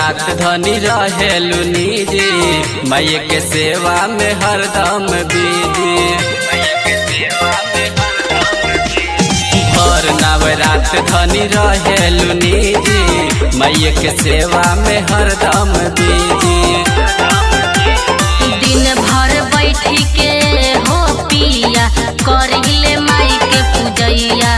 रात धनी रहेलू निजी मैय के सेवा में हरदम बीजी और नवरात धनी रहेलू निजी मैय के सेवा में हरदम बीजी दिन भर बैठी के हो पिया करिले माई के पूजैया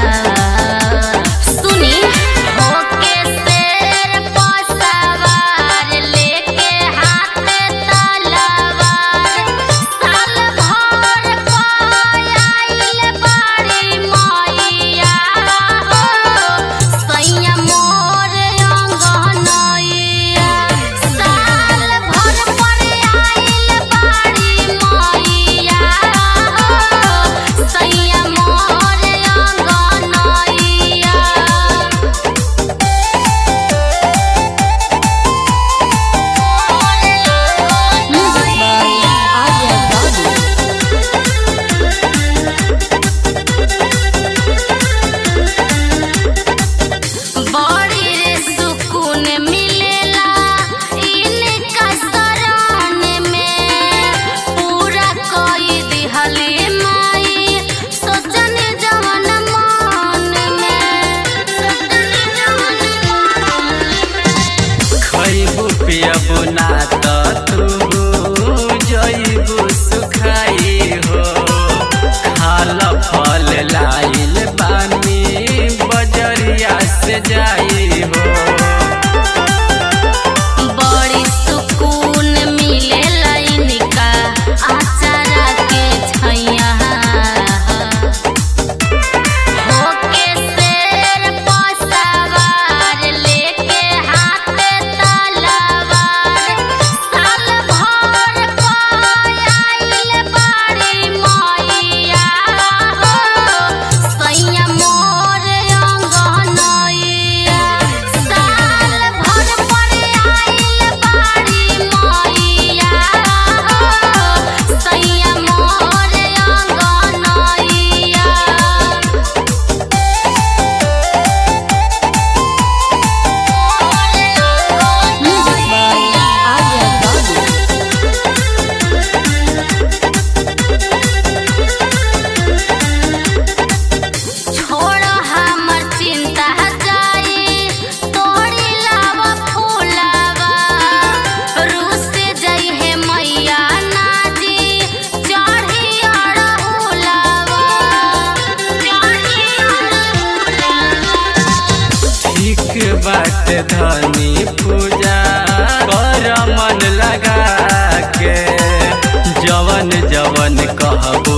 सुनी हो के शेर पर सवार लेके हाथ में तलवार साल भर पायल बाड़ी मैया हो सैया मोर अंगनैया साल भर पर आइल बाड़ी मैया हो सैया मोर अंगनैया बड़ी रे सुकून मिलेला इनका शरण में पूरा कोई दिहले माई सोचन जवन मन में सोचन जवन मन में खैबू पियबू ना त तू जइबू सुखाई हो खाल फल लाइल बानी बजरिया से जाई हो बड़ी सुकून मिलेला इनका आचारा के छैया होके शेर पर सवार लेके हाथ में तलवार साल भर पायल बाड़ी मैया हो सैया मोर अंगनैया साल भर पर आइल बाड़ी मैया हो सैया मोर अंगनैया छोड़ हमर चिंता जाई तोड़ी लावा फूलावा रूस जाई है मैया नाजी चढ़ी अड़हुलावा चढ़ी अड़हुलावा ठीक बात धनी पूजा कर मन लगा के जवन जवन कहबू